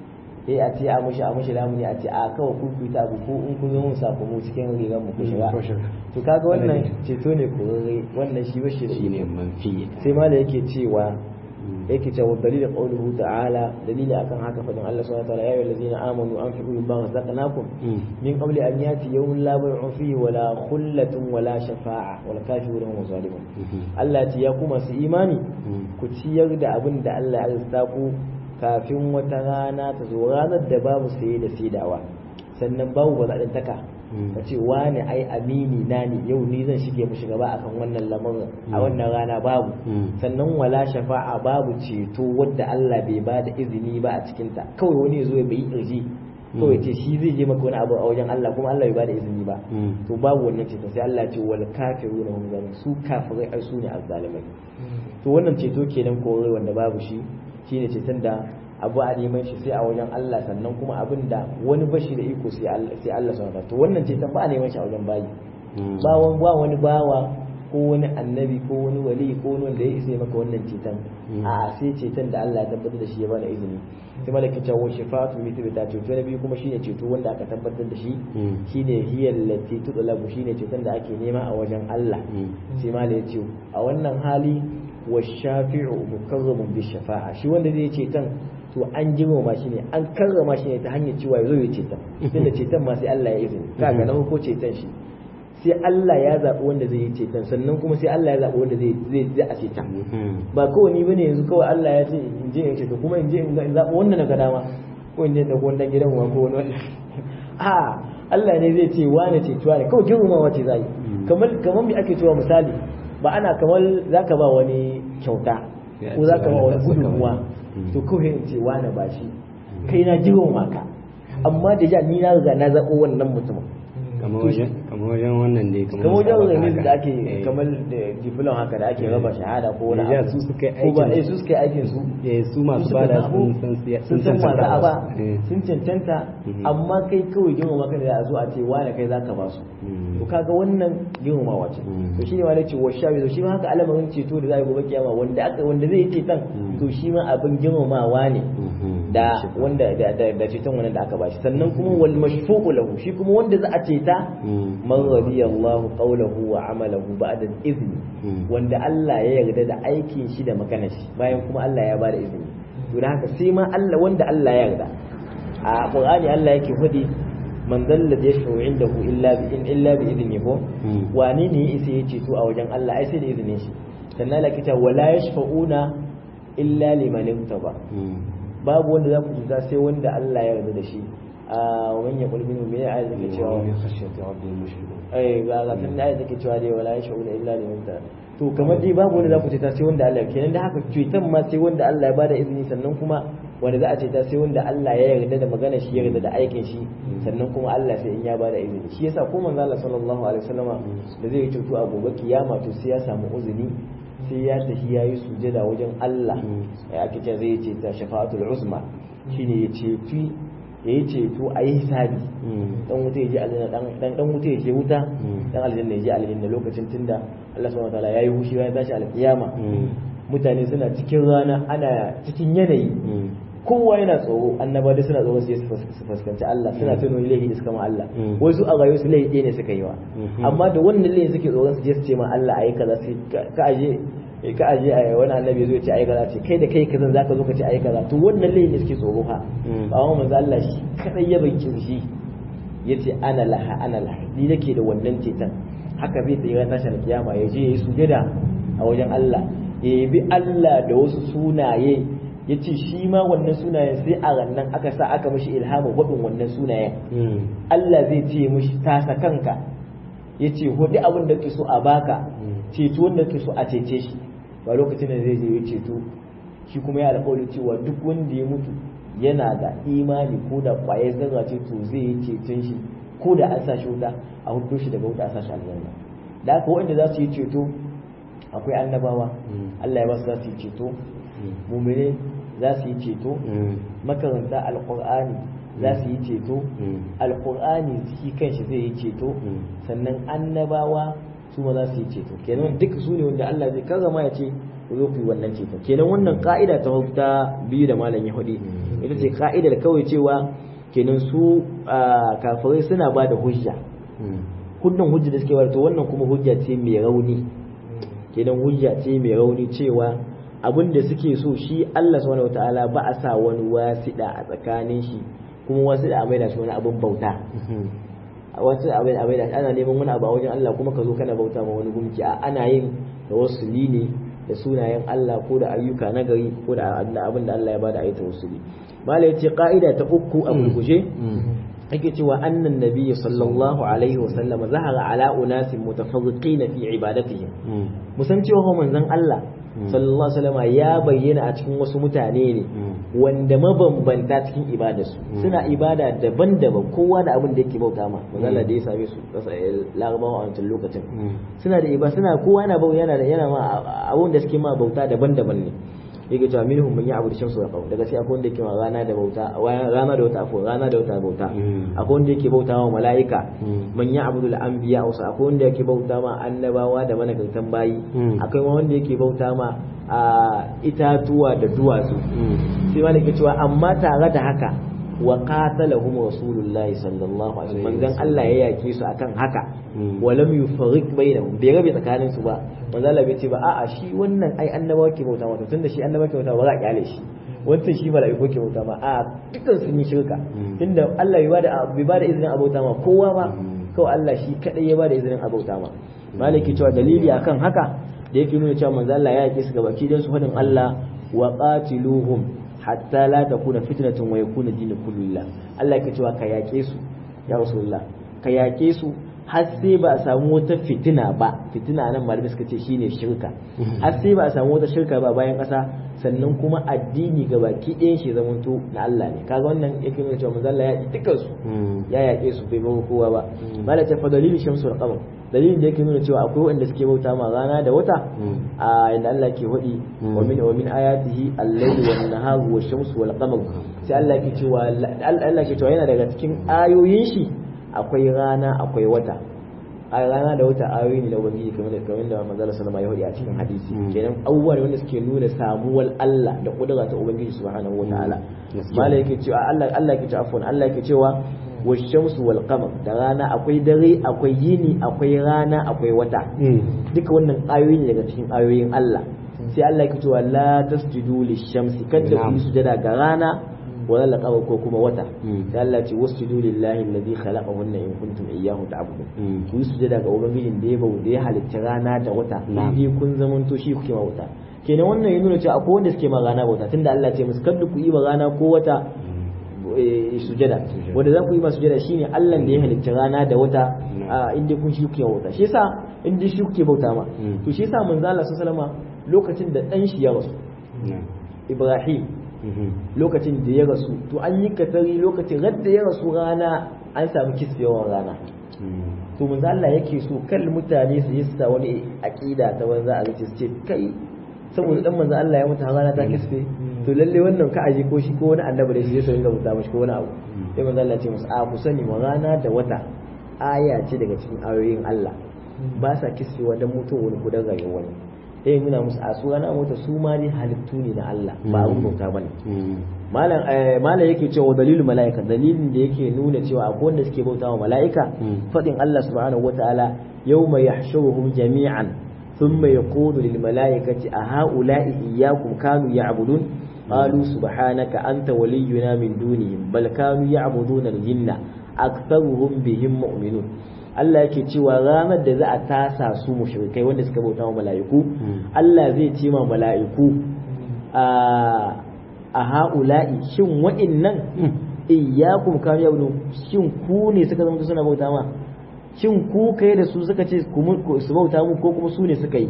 Speaker 3: eh a ce a mushi a mushi lamuni a ce a kawai ku ku ta abu ko in kun zo mun sako mu cikin rigar mu ku shiga to kaga wannan ceto ne korare wannan shi bashi da
Speaker 2: shine manfi
Speaker 3: sai ma da yake cewa yake cewa dalilin qawluhu ta'ala dalili akan haka fadin Allah subhanahu wa ta'ala ya ayyuhallazina amanu anfiqu mimma razaqnakum min qabli an yati yawmun la bay'un fihi wala khullatun wala shafa'a wal kafirun hum zalimun Allah ya ku masu imani ku ciyar da abin da Allah ya azza ku kafin wata rana ta zo ranar da babu saye da saidawa sannan babu ba zaɗin taka ka ce wani ai amini na ne yau ni zan shige mu shugaba akan wannan lamarin a wannan rana babu sannan wala shafa'a babu ceto wadda Allah bai ba da izini ba a cikinta kawai wani ya zo ya bai irji kawai ce shi zai je maka wani abu a wajen Allah kuma Allah bai ba da izini ba to babu wannan ceto sai Allah ce wal kafiruna hum zalimun su kafirai ai su ne azzalimai to wannan ceto kenan kore wanda babu shi shine ceton da abu a neman shi sai a wajen Allah sannan kuma abin da wani bashi da iko sai Allah sai Allah subhanahu to wannan ceton ba a neman shi a wajen bayi ba wani ba wani bawa ko wani annabi ko wani wali ko wani wanda ya isa maka wannan ceton a sai ceton da Allah ya tabbatar da shi ya bada izini sai malaki ta wa shifatu bi tabbata ceto na biyu kuma shine ceto wanda aka tabbatar da shi shine hiyal lati tudlabu shine ceton da ake nema a wajen Allah sai malai ya ce a wannan hali wa shafi'u mukarramun bi shafa'a shi wanda zai ceton to an girmama shi ne an karrama shi ne ta hanyar cewa ya zo ya ceton tunda ceton ma sai Allah ya izini kaga na ko ceton shi sai Allah ya zaɓi wanda zai yi ceton sannan kuma sai Allah ya zaɓi wanda zai zai zai a ceton ba kawai ni bane yanzu kawai Allah ya ce in je in ceto kuma in je in zaɓi wanda na ga dama ko in je da wannan gidan wa ko wani a Allah ne zai ce wani cetuwa ne kawai girmamawa ce zai kamar kamar me ake cewa misali ba ana kamar zaka ba wani kyauta ko zaka ba wani gudunmuwa to kawai in ce wani ba shi kai na girmama ka amma da ja ni na riga na zaɓo wannan mutumin
Speaker 2: kamar wajen wannan ne
Speaker 3: kamar wajen remis da ake kamar da diplom haka da ake raba shahada ko wani
Speaker 2: abu su suka yi
Speaker 3: aikin su su suka yi aikin su
Speaker 2: eh su masu bada sun
Speaker 3: sun san masu aba sun cancanta amma kai kawai girmama maka da a zo a ce wani kai zaka ba su to kaga wannan girmamawa ce to shi ne ma ce wa shawi to shi ma haka alamarin ceto da za a gobe kiyama wanda aka wanda zai yi ceton to shi ma abin girmamawa ne da wanda da ceton wannan da aka bashi sannan kuma wal mashfu'u lahu shi kuma wanda za a ceta man radiyallahu qawlahu wa amalahu ba'da izni wanda Allah ya yarda da aikin shi da maganar shi bayan kuma Allah ya bada izini to da haka sai ma Allah wanda Allah ya yarda a Qur'ani Allah yake fadi man dalla da yashfa'u indahu illa bi in illa bi idni ko wani ne isa ya ceto a wajen Allah ai sai da izinin shi sannan la kita wala yashfa'una illa liman ba babu wanda za ku cuta sai wanda Allah ya yarda da shi a wani ya kulmi me ya ayat take cewa ai ga ga tun ayat take cewa dai wala yashfa'una illa liman ta to kamar dai babu wanda za ku cuta sai wanda Allah kenan da haka cutan ma sai wanda Allah ya bada izini sannan kuma wanda za a ce ta sai wanda Allah ya yarda da magana shi ya yarda da aikin shi sannan kuma Allah sai in ya bada izini shi yasa ko manzo Allah sallallahu alaihi wasallama da zai cutu a gobe kiyama to sai ya samu uzuri sai ya tafi ya yi sujada wajen Allah ya ake ce zai ce ta shafa'atul uzma shine ya ceci ya yi ceto a yi hisabi dan wuta ya je aljanna dan dan wuta ya je wuta dan aljanna ya je aljanna lokacin tunda Allah subhanahu wataala yayi hushi ya tashi alkiyama mutane suna cikin rana ana cikin yanayi kowa yana tsoro annaba da suna tsoro sai su fuskanci Allah suna tuno laifi da suka ma Allah wasu a rayuwar su laifi ne suka yi wa amma da wannan laifi suke tsoron su je su ce ma Allah ayi kaza sai ka aje ka aje a wani annabi zai ce ayi kaza ce kai da kai kazan zaka zo ka ce ayi kaza to wannan laifi ne suke tsoro ha ba wa manzo Allah shi kadai ya bakin shi yace ana laha ana laha ni nake da wannan cetan haka zai tsira tashin kiyama ya je yayi sujada a wajen Allah ya bi Allah da wasu sunaye ya ce shi ma wannan sunayen sai a rannan aka sa aka mishi ilhamu hudun wannan sunayen Allah zai ce mishi tasa kanka ya ce hudu abin da ke so a baka ceto wanda ke so a cece shi ba lokacin da zai je ya ceto shi kuma ya alƙawari cewa duk wanda ya mutu yana da imani ko da ƙwayar zarra ce to zai yi ceton shi ko da an sa shi wuta a hudu shi daga wuta a sa shi aljanna da haka wanda za su yi ceto akwai annabawa Allah ya ba su za su yi ceto mumine za su yi ceto makaranta alkur'ani za su yi ceto alkur'ani shi kanshi zai yi ceto sannan annabawa su ma za su yi ceto kenan duk su ne wanda Allah zai karrama ya ce ku zo ku yi wannan ceto kenan wannan ka'ida ta ta biyu da malam ya hudu ita ce ka'idar kawai cewa kenan su kafirai suna ba da hujja hudun hujja da suke to wannan kuma hujja ce mai rauni kenan hujja ce mai rauni cewa abin da suke so shi Allah subhanahu wataala ba a sa wani wasiɗa a tsakanin shi kuma wasiɗa a maida shi wani abin bauta wasu abin a maida ana neman wani abu a wajen Allah kuma ka zo kana bauta ma wani gumki a ana yin tawassuli ne da sunayen Allah ko da ayyuka na gari ko da abin da Allah ya bada ayi tawassuli mala yace ka'ida ta uku a gurguje ake cewa annan nabiyyi sallallahu alaihi wa sallam zahara ala unasin mutafarriqin fi ibadatihim musan cewa manzon Allah sallallahu alaihi wasallam ya bayyana a cikin wasu mutane ne wanda mabambanta cikin ibadarsu suna ibada daban-daban kowa da abin da yake bauta ma manzala da ya same su larabawa a wancan lokacin suna da ibada suna kowa yana bauta yana da yana ma abin da suke ma bauta daban-daban ne yake cewa minhum man ya'budu shamsu wa qamar daga sai akwai wanda yake ma rana da bauta rana da wata afo rana da wata bauta akwai wanda yake bauta wa mala'ika man ya'budu al-anbiya wa akwai wanda yake bauta ma annabawa da managartan bayi akwai wanda yake bauta ma a itatuwa da duwatsu sai ma yake cewa amma tare da haka wa qatalahum rasulullahi sallallahu alaihi wasallam manzon Allah ya yake su akan haka walam yufarriq bainahum bai rabe tsakanin su ba manzon Allah bai ce ba a'a shi wannan ai annabawa ke bauta mata tunda shi annabawa ke bauta ba za a kyale shi wancan shi mala'iku ke bauta ma a dukkan sun yi shirka tunda Allah bai bada bai bada izinin a bauta ma kowa ba kawai Allah shi kadai ya bada izinin a bauta ma maliki cewa dalili akan haka da yake nuna cewa manzon Allah ya yake su gabaki dan su fadin Allah wa qatiluhum hatta la takuna fitnatun wa yakuna dinu kullillah Allah yake cewa ka yake su ya rasulullah ka yake su har sai ba a samu wata fitina ba fitina nan malamai suka ce shine shirka har sai ba a samu wata shirka ba bayan ƙasa sannan kuma addini ga baki ɗayan shi zamanto na Allah ne kaga wannan yake nuna cewa manzo Allah ya yi dukkan su ya yaƙe su bai bawa kowa ba mala ta fa dalilin shamsu wal qamar dalilin da yake nuna cewa akwai wanda suke bauta ma rana da wata a inda Allah ke hudi wa min wa min ayatihi al-layl wan nahar wash shamsu wal qamar sai Allah ke cewa Allah ke cewa yana daga cikin ayoyin shi akwai rana akwai wata a rana da wata ayoyi ne da ubangiji kamar da kamar da manzo sallama ya hudi a cikin hadisi kenan abubuwa ne wanda suke nuna samuwar Allah da kudura ta ubangiji subhanahu wataala malai yake cewa Allah Allah yake cewa afwan Allah yake cewa washamsu wal qamar da rana akwai dare akwai yini akwai rana akwai wata duka wannan ayoyi ne daga cikin ayoyin Allah sai Allah yake cewa la tasjudu lishamsi kada ku sujada ga rana wala laqaba ko kuma wata sai Allah ce wasjudu lillahi alladhi khalaqahunna in kuntum iyyahu ta'budun ku yi sujada ga ubangijin da ya bauta ya halitta rana da wata in kun zamanto shi kuke bauta kenan wannan ya nuna cewa akwai wanda suke ma rana bauta tunda Allah ce musu kada ku yi ma rana ko wata sujada wanda za ku yi ma sujada shine Allah da ya halitta rana da wata inda kun shi kuke bauta shi yasa inda shi kuke bauta ma to shi yasa manzo Allah sallallahu alaihi wasallam lokacin da dan shi ya rasu Ibrahim lokacin da ya rasu to an yi katari lokacin radda ya rasu rana an samu kisfewar rana to manzo Allah yake so kal mutane su yi sa wani aqida ta banza a rice ce kai saboda dan manzo Allah ya mutu rana ta kisfe to lalle wannan ka aje ko shi ko wani annabi da shi zai ringa bauta mashi ko wani abu sai manzo Allah ya ce musu a ku sani ma rana da wata aya ce daga cikin ayoyin Allah ba sa kiskewa dan mutum wani gudan rayuwar wani sai nuna musu a su rana mota su ma ne halittu ne na Allah ba abun bauta bane malam malam yake cewa dalilul malaika dalilin da yake nuna cewa akwai wanda suke bauta wa malaika fadin Allah subhanahu wataala yawma yahshuruhum jami'an thumma yaqulu lil malaikati a ha'ula'i iyyakum kanu ya'budun qalu subhanaka anta waliyyuna min dunihim bal kanu ya'buduna al-jinna aktharuhum bihim mu'minun Allah yake cewa ranar da za a tasa su mushrikai wanda suka bauta wa mala'iku Allah zai ce ma mala'iku a a ha'ula'i shin wa'innan iyyakum kanu ya'budun shin ku ne suka zama suna bauta ma shin ku kai da su suka ce su bauta mu ko kuma su ne suka yi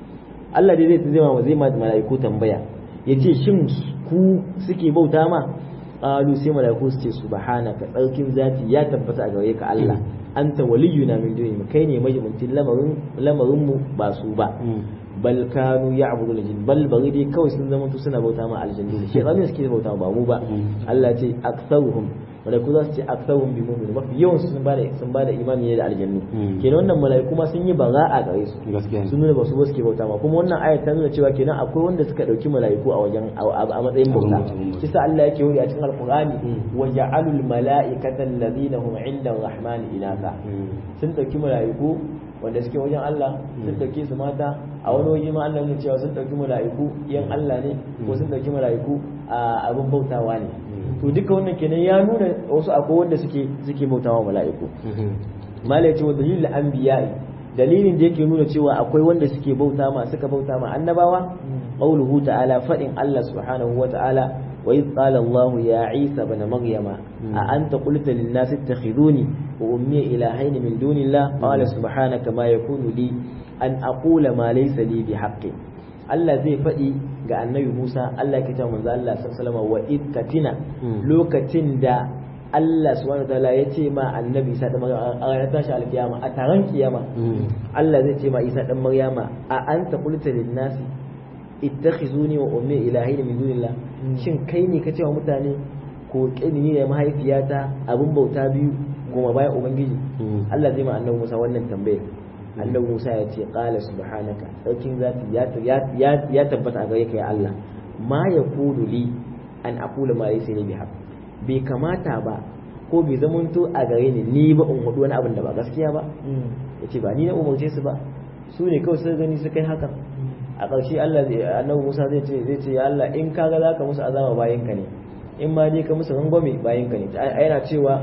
Speaker 3: Allah dai zai zai ma zai ma mala'iku tambaya yace shin ku suke bauta ma qalu sai mala'iku su ce subhanaka tsarkin zati ya tabbata a gare ka Allah anta waliyuna min duni kai ne majibantin lamarin lamarin mu ba su ba bal kanu ya'budu al-jinn bal bari dai kawai sun zama suna bauta ma aljannu shi ne suke bauta ba mu ba Allah ce aktsaruhum malaiku za su ce aktsaruhum bi mu'min mafi yawan sun bada sun bada imani ne da aljannu kenan wannan malaiku ma sun yi bara'a gare su sun nuna ba su ba suke bauta ma kuma wannan ayat ta nuna cewa kenan akwai wanda suka dauki malaiku a wajen a matsayin bauta kisa Allah yake wuri a cikin alqur'ani wa ja'alul mala'ikata alladhina hum 'inda ar-rahmani inaka sun dauki malaiku wanda suke wajen Allah sun dauke su mata a wani waje ma Allah ne cewa sun dauki mala'iku yan Allah ne ko sun dauki mala'iku a abin bautawa ne to duka wannan kenan ya nuna wasu akwai wanda suke suke bautawa mala'iku malai ce wa dalilul anbiya'i dalilin da yake nuna cewa akwai wanda suke bauta ma suka bauta ma annabawa qauluhu ta'ala fadin Allah subhanahu wa ta'ala وإذ قال الله يا عيسى بن مريم أأنت قلت للناس اتخذوني وأمي إلهين من دون الله قال سبحانك ما يكون لي أن أقول ما ليس لي بحق Allah zai faɗi ga annabi Musa Allah ke cewa manzo Allah sallallahu wa id katina lokacin da Allah subhanahu wa ta'ala ya ce ma annabi Isa da Maryam a ranar tashi alkiyama a taron kiyama Allah zai ce ma Isa dan Maryama a anta qulta lin nasi ittakhizuni wa ummi ilahin min dunillah shin kai ne ka cewa mutane ko kini ne mahaifiyata abin bauta biyu goma bayan ubangiji Allah zai ma annabi Musa wannan tambayar annabi Musa ya ce qala subhanaka sarkin zati ya ya tabbata a gare ka ya Allah ma yaqulu li an aqula ma laysa li bihaq bai kamata ba ko bai zamanto a gare ni ni ba in hudu wani abin da ba gaskiya ba yace ba ni na umarce su ba su ne kawai sun gani su kai hakan a ƙarshe Allah annabi Musa zai ce zai ce ya Allah in kaga zaka musu azaba bayan ka ne in ma dai ka musu rangwame bayan ka ne yana cewa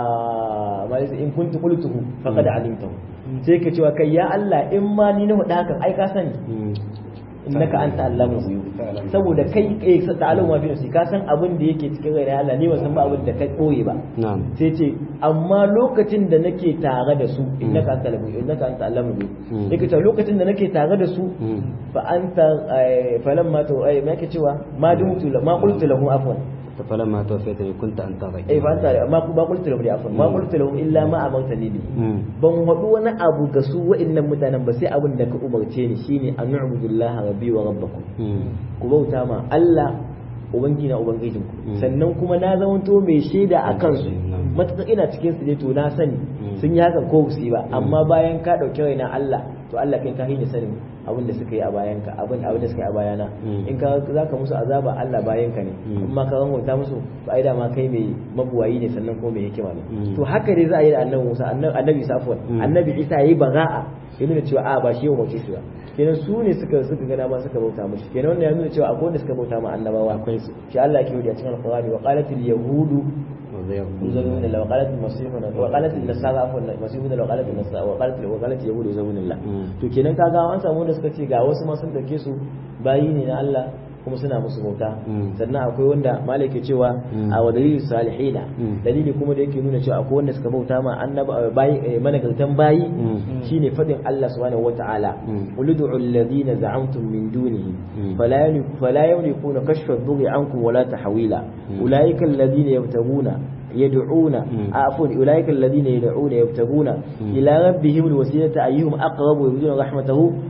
Speaker 3: a malisa in kuntu qultuhu faqad alimtahu sai ka cewa kai ya Allah in ma ni na hudu hakan ai ka sani innaka anta allamu ghuyub saboda kai kai ta'alamu ma fi nafsi ka san abin da yake cikin rai Allah ni ban san ba abin da kai koyi ba sai ce amma lokacin da nake tare da su innaka anta allamu innaka anta allamu ghuyub yake cewa lokacin da nake tare da su fa anta falamma to ai me yake cewa ma dumtu ma qultu lahu afwan
Speaker 2: فلما توفيتني كنت انت غير
Speaker 3: eh fa anta ma ba qultu lahum afwan ma qultu lahum illa ma amartani bi ban hadu wani abu ga su wa'annan mutanen ba sai abin da ka umarce ni shine an nu'budullaha rabbi wa rabbakum ku bauta ma Allah ubangi na ubangijin ku sannan kuma na zamanto mai shaida a kansu matuƙa ina cikin su ne to na sani sun yi hakan ko su yi ba amma bayan ka ɗauki raina Allah to Allah kai ka hini sanin abin da suka yi a bayan ka abin abin da suka yi a bayana in ka zaka musu azaba Allah bayan ka ne amma ka ranwata musu to ai da ma kai mai mabuwayi ne sannan ko mai hikima ne to haka dai za a yi da annabi Musa annabi Isa afwan annabi Isa yayi bara'a ya nuna cewa a ba shi yau mace su ba kenan su ne suka suka gana ma suka bauta mushi kenan wannan ya nuna cewa akwai wanda suka bauta ma annabawa akwai su shi Allah yake yi a cikin alqur'ani wa qalatil yahudu يزوجون الله وقالت المسيح وقالت النصارى عفوا المسيح da وقالت النصارى وقالت وقالت اليهود يزوجون الله to kenan kaga an samu wanda suka ce ga wasu ma sun dauke su bayi ne na Allah kuma suna musu bauta sannan akwai wanda malai ke cewa a wa dalilin salihina dalili kuma da yake nuna cewa akwai wanda suka bauta ma annaba bayi managartan bayi shine fadin Allah subhanahu wataala ulidu alladhina za'amtum min dunihi fala fala yamlikuna kashfa ad-dhurri ankum wala tahwila ulaika alladhina yabtaguna يدعون عفوا أولئك الذين يدعون يبتغون إلى ربهم الوسيلة أيهم أقرب ويرجون رحمته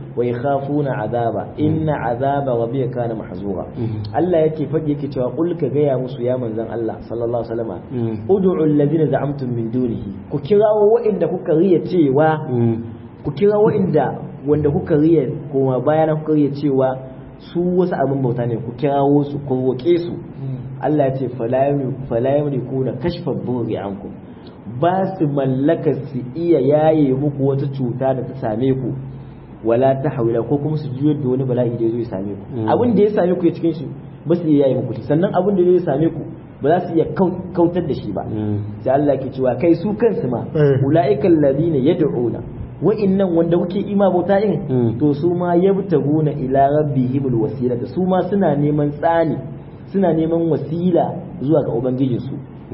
Speaker 3: wa yakhafuna azaba inna azaba rabbika kana mahzura Allah yake faɗi yake cewa qul ka gaya musu ya manzon Allah sallallahu alaihi wasallam ud'u alladhina za'amtum min dunihi ku kirawo wa'inda kuka riya cewa ku kira wa'inda wanda kuka riya kuma bayana kuka riya cewa su wasu abin bauta ne ku kirawo su ku roƙe su Allah ya ce fala yamliku na kashfa burri ankum ba su mallaka su iya yaye muku wata cuta da ta same ku wala ta hawila ko kuma su juyar da wani bala'i da ya zo ya same ku abin da ya same ku ya cikin shi ba su iya yaye muku shi sannan abin da ya same ku ba za su iya kautar da shi ba sai Allah ke cewa kai su kansu ma ulaiikal ladina yad'una wa'innan wanda kuke ima bauta in to su ma yabtaguna ila rabbihimul wasilata su ma suna neman tsani suna neman wasila zuwa ga ubangijinsu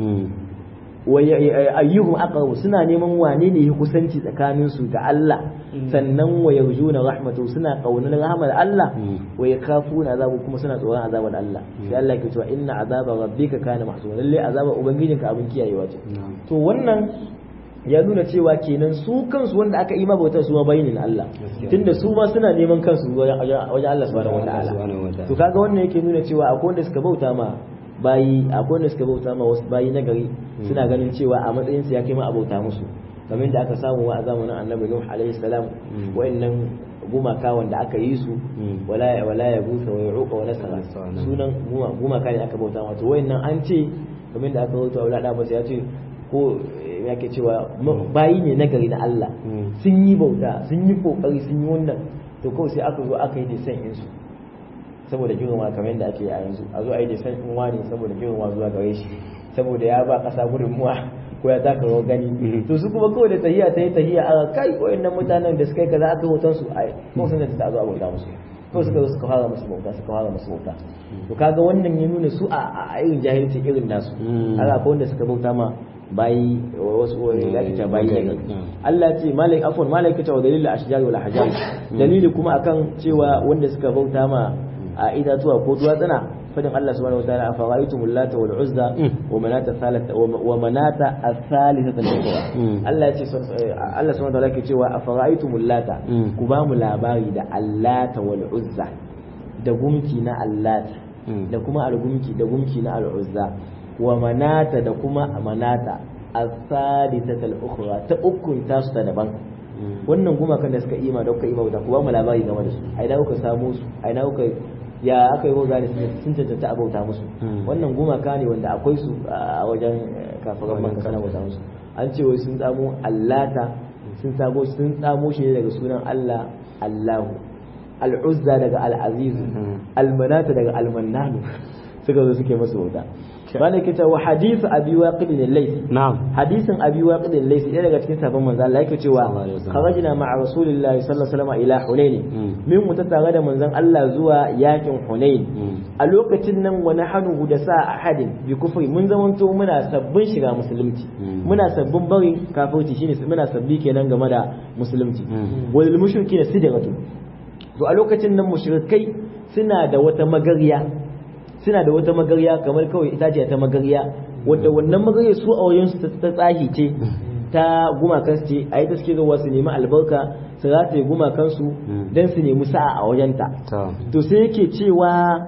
Speaker 3: wa ayyuhum aqrabu suna neman wane ne ya kusanci tsakanin su ga Allah sannan wa yarjuna rahmatu suna kaunar rahmar Allah wa yakafuna azabu kuma suna tsoron azabar Allah sai Allah ke cewa inna azaba rabbika kana mahsura lalle azaba ubangijinka abin kiyayewa ce to wannan ya nuna cewa kenan su kansu wanda aka yi ma bautar su ma bayin Allah tunda su ma suna neman kansu wajen Allah subhanahu wataala to kaga wannan yake nuna cewa akwai wanda suka bauta ma bayi akwai wanda suka bauta ma wasu bayi na gari suna ganin cewa a matsayin su ya kai ma a bauta musu kamar da aka samu wa a zamanin Annabi Nuh alaihi salam wayannan gumaka wanda aka yi su wala wala ya busa wa yuqa wa nasara sunan gumaka ne aka bauta wato wayannan an ce kamar da aka bauta wala da ba ya ce ko yake cewa bayi ne na gari na Allah sun yi bauta sun yi kokari sun yi wannan to kawai sai aka zo aka yi desan insu saboda girma kamar yadda ake a yanzu a zo a yi desan in wani saboda girma zuwa gare shi saboda ya ba kasa gudunmuwa ko ya taka rawar gani to su kuma kawai da tahiya ta yi tahiya a kai wayannan mutanen da suka yi kaza aka hoton su ai ko sun da ta zo a bauta musu ko suka zo suka fara musu bauta suka fara musu bauta to kaga wannan ya nuna su a irin jahilci irin nasu haka akwai wanda suka bauta ma bayi wasu da ake cewa bayi ne Allah ce malik afwan malik ta wa dalilul ashjar wal ahjar dalili kuma akan cewa wanda suka bauta ma a itatuwa ko duwatsuna fadin Allah subhanahu wataala afara'aytum lata wal uzza wa manata thalata wa manata ath-thalithata al-ukhra Allah ce Allah subhanahu wataala ke cewa afara'aytum lata ku ba mu labari da allata wal uzza da gumki na allata da kuma al-gumki da gumki na al-uzza wa manata da kuma manata as-sadisatal ukhra ta ukun tasu ta daban wannan gumakan da suka ima da kuka ima da ku ba mu labari game da su ai da kuka samu su ai da kuka ya aka yi roga ne sun cancanta abauta musu wannan gumaka ne wanda akwai su a wajen kafaran maka sana bauta musu an ce wai sun tsamo allata sun tsamo sun tsamo shi ne daga sunan Allah Allahu al-uzza daga al-aziz al-manata daga al-mannanu suka zo suke masu bauta bane kita wa hadithu abi waqid al-layth
Speaker 2: na'am
Speaker 3: hadisin abi waqid al-layth ɗaya daga cikin sabon manzo Allah yake cewa kharajna ma'a rasulillahi sallallahu alaihi wasallam ila hunain min mu tare da manzon Allah zuwa yakin hunain a lokacin nan wani hanu da sa ahadin bi kufri mun zamanto muna sabbin shiga musulunci muna sabbin bari kafirci shine muna sabbi kenan game da musulunci wal mushrikina sidratu to a lokacin nan mushrikai suna da wata magariya suna da wata magarya kamar kawai itace ta magarya wadda wannan magarya su a wajen su ta tsahi ce ta gumakan su ce a yi ta suke zuwa su nemi albarka su rataye gumakan su don su nemi sa'a a wajenta to sai yake cewa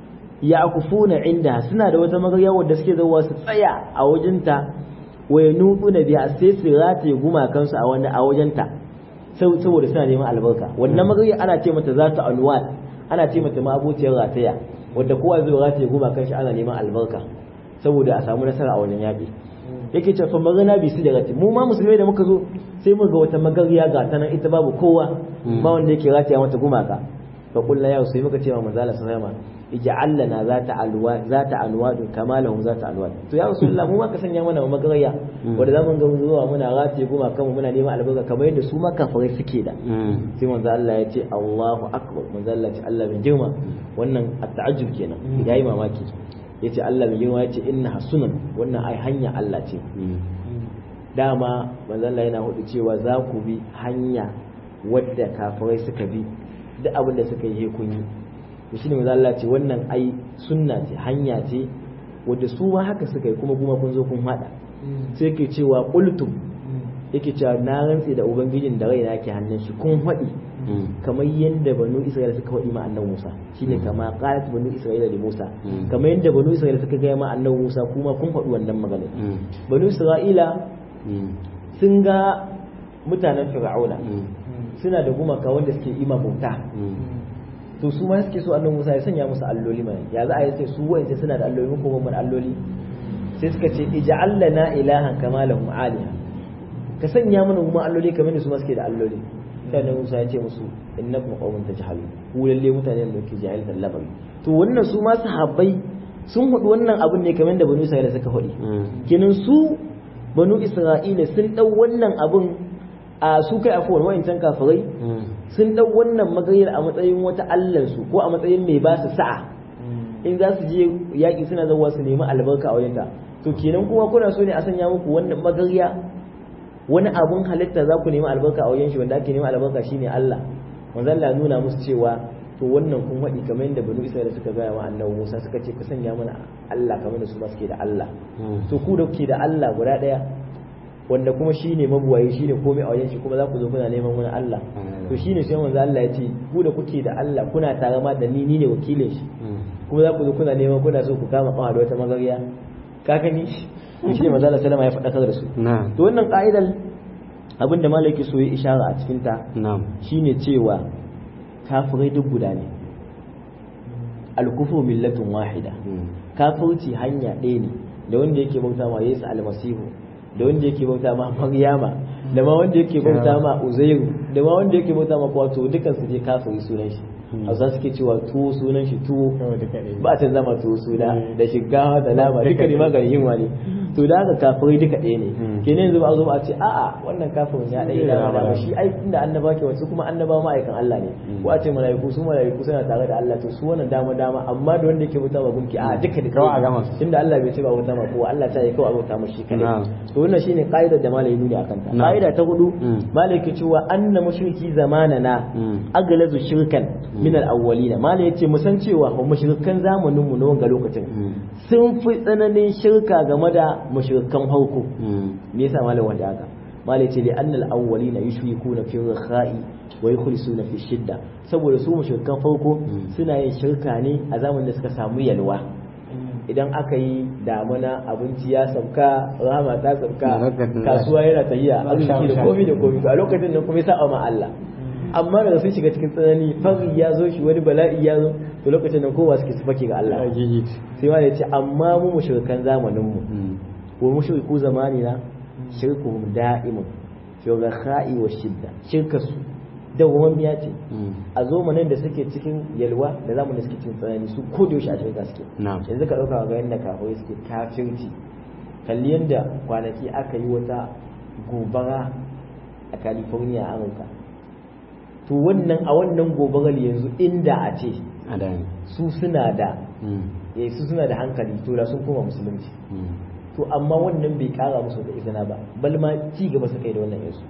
Speaker 3: ya akufuna inda suna da wata magarya wadda suke zuwa su tsaya a wajenta wa nutu na biya sai su rataye gumakan su a wajenta saboda suna neman albarka wannan magarya ana ce mata za ta alwal ana ce mata ma abociyar rataya wadda kowa zai rataye goma kan shi ana neman albarka saboda a samu nasara a wannan yaƙi yake cewa magana bi su da rati mu ma musulmai da muka zo sai mu ga wata magariya ga ta nan ita babu kowa ba wanda yake rataya mata gumaka fa kullu ya sai muka ce wa manzo Allah sallallahu alaihi ij'al lana zata alwa zata anwad kama lahum zata alwad to ya rasulullah mu ma ka sanya mana magariya wanda zamu ga zuwa muna rataye gumaka mu muna neman albarka kamar yadda su ma kafirai suke da sai manzo Allah ya ce Allahu akbar manzo Allah ya ce Allah bin girma wannan at-ta'ajjub kenan yayi mamaki yace Allah mai girma yace inna hasunan wannan ai hanya Allah ce dama manzo Allah yana hudu cewa za ku bi hanya wadda kafirai suka bi duk abin da suka yi kun yi to shine manzo Allah ce wannan ai sunna ce hanya ce wadda su ma haka suka yi kuma kuma kun zo kun hada sai ke cewa qultum yake cewa na rantse da ubangijin da raina ke hannun shi kun faɗi kamar yadda banu isra'ila suka faɗi ma annabi musa shine kama qalat banu isra'ila da musa kamar yadda banu isra'ila suka gaya ma annabi musa kuma kun faɗi wannan magana banu isra'ila sun ga mutanen fir'auna suna da gumaka wanda suke ima bauta to su ma suke so annabi musa ya sanya musu alloli mai ya za a yi su wa'ance suna da alloli ko ban alloli sai suka ce ij'al lana ilahan kama lahum aliha ka sanya mana kuma alloli kamar da su ma suke da alloli sai annabi Musa ya ce musu innakum qaumun tajhalun ku lalle mutane da ke jahiltar lamari to wannan su ma sahabbai sun hudu wannan abun ne kamar da banu Isra'ila suka hudi kenan su banu Isra'ila sun dau wannan abun a su kai afuwar wayancan kafirai sun dau wannan magayar a matsayin wata allansu ko a matsayin mai ba su sa'a in za su je yaƙi suna zawa su nemi albarka a wajenta to kenan kuma kuna so ne a sanya muku wannan magariya wani abun halitta za ku nemi albarka a wajen shi wanda ake nemi albarka shine Allah manzo Allah nuna musu cewa to wannan kun haɗi kamar yadda banu Isra'ila suka gaya wa annabi Musa suka ce ka sanya mana Allah kamar da su ma suke da Allah to ku da kuke da Allah guda ɗaya wanda kuma shine mabuwaye shine komai a wajen shi kuma za ku zo kuna neman wani Allah to shine sai manzo Allah ya ce ku da kuke da Allah kuna tare ma da ni ni ne wakilin shi kuma za ku zo kuna neman kuna so ku kama kawa da wata magariya ka gani shi ne manzo Allah sallama ya faɗakar da su to wannan ka'idar abinda malaki so ya ishara a cikin ta shine cewa kafirai duk guda ne al-kufru millatun wahida kafirci hanya ɗaya ne da wanda yake bauta ma Yesu almasihu da wanda yake bauta ma Maryama da ma wanda yake bauta ma Uzairu da ma wanda yake bauta ma Kwato dukan su je kafiri sunan shi Hausa suke cewa tuwo sunan shi tuwo ba ta zama tuwo suna da shiga da nama duka ne maganin yunwa ne to da haka kafirai duka ɗaya ne kenan yanzu ba a zo ba a ce a'a wannan kafirin ya ɗaya da dama shi ai inda annaba ke wasu kuma annaba ma'aikan Allah ne ko a ce mala'iku su mala'iku suna tare da Allah to su wannan dama dama amma da wanda yake bauta ma gunki a duka duka
Speaker 2: kawai a gama
Speaker 3: inda Allah bai ce ba bauta ma kowa Allah ta yi kawai a bauta ma shi kadai to wannan shine qaidar da malai nuni akan ta qaida ta hudu malai ke cewa anna mushriki zamanana aglazu shirkan min al-awwalina malai yace mu san cewa mushrikan zamanin mu na wanga lokacin sun fi tsananin shirka game da mushrikan farko me yasa malam wanda haka malai ce li annal awwalina yushrikuna fi rakha'i wa yukhlisuna fi shidda saboda su mushrikan farko suna yin shirka ne a zamanin da suka samu yalwa idan aka yi damuna abinci ya sauka rama ta sauka kasuwa yana tahiya arziki da komi da komi to a lokacin nan kuma ya saba ma Allah amma daga sun shiga cikin tsanani fari ya zo shi wani bala'i ya zo to lokacin nan kowa suke sufake ga Allah sai ma ya ce amma mu mushrikan zamanin mu wa mushriku zamanina shirkuhum da'imun fi rakha'i wa shidda shirkasu dawwammiya ce a zomanin da suke cikin yalwa da zamanin da suke cikin tsanani su ko da yaushe a shirka suke yanzu ka dauka ga yanda kafirai suke kafirci kalli yanda kwanaki aka yi wata gobara a California a Amurka to wannan a wannan gobarar yanzu inda a ce su suna da su suna da hankali to da sun koma musulunci to amma wannan bai kara musu da izina ba bal ma ci gaba suka yi da wannan yansu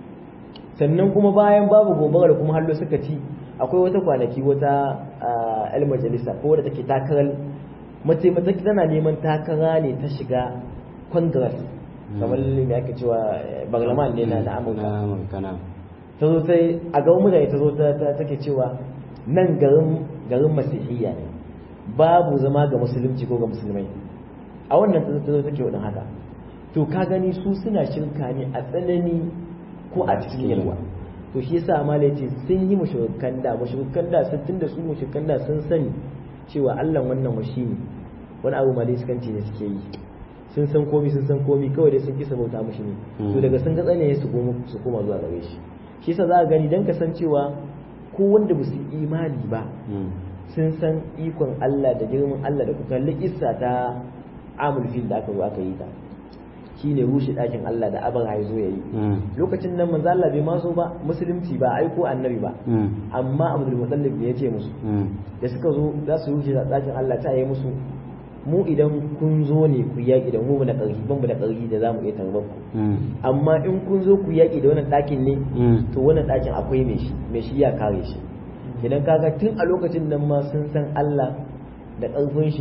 Speaker 3: sannan kuma bayan babu gobara da kuma hallo suka ci akwai wata kwanaki wata el majalisa ko wadda take takarar mace mace tana neman takara ne ta shiga congress kamar me ake cewa barlaman ne na amurka ta zo sai a gaban mutane ta zo ta take cewa nan garin garin masihiyya ne babu zama ga musulunci ko ga musulmai a wannan ta zo take wadin haka to ka gani su suna shirka ne a tsanani ko a cikin yalwa to shi yasa ma ce sun yi mushrikan da mushrikan da sun tunda su mushrikan da sun sani cewa Allah wannan washi ne wani abu ma dai sukanci ne suke yi sun san komi sun san komi kawai dai sun kisa bauta mushi ne to daga sun ga tsane su koma su koma zuwa gare shi shi yasa za ka gani dan kasancewa ko wanda ba su imani ba sun san ikon Allah da girman Allah da kuka isa ta amul fil da aka zo aka yi ta shine rushe ɗakin Allah da abin ya zo ya yi lokacin nan manzo Allah bai maso ba musulunci ba aiko annabi ba amma Abdul Muttalib ne ya ce musu da suka zo za su rushe ɗakin Allah ta yi musu mu idan kun zo ne ku yaƙi da mu da ƙarfi ban da ƙarfi da za mu iya tarbar ku amma in kun zo ku yaƙi da wannan ɗakin ne to wannan ɗakin akwai mai shi mai shi ya kare shi idan kaga tun a lokacin nan ma sun san Allah da ƙarfin shi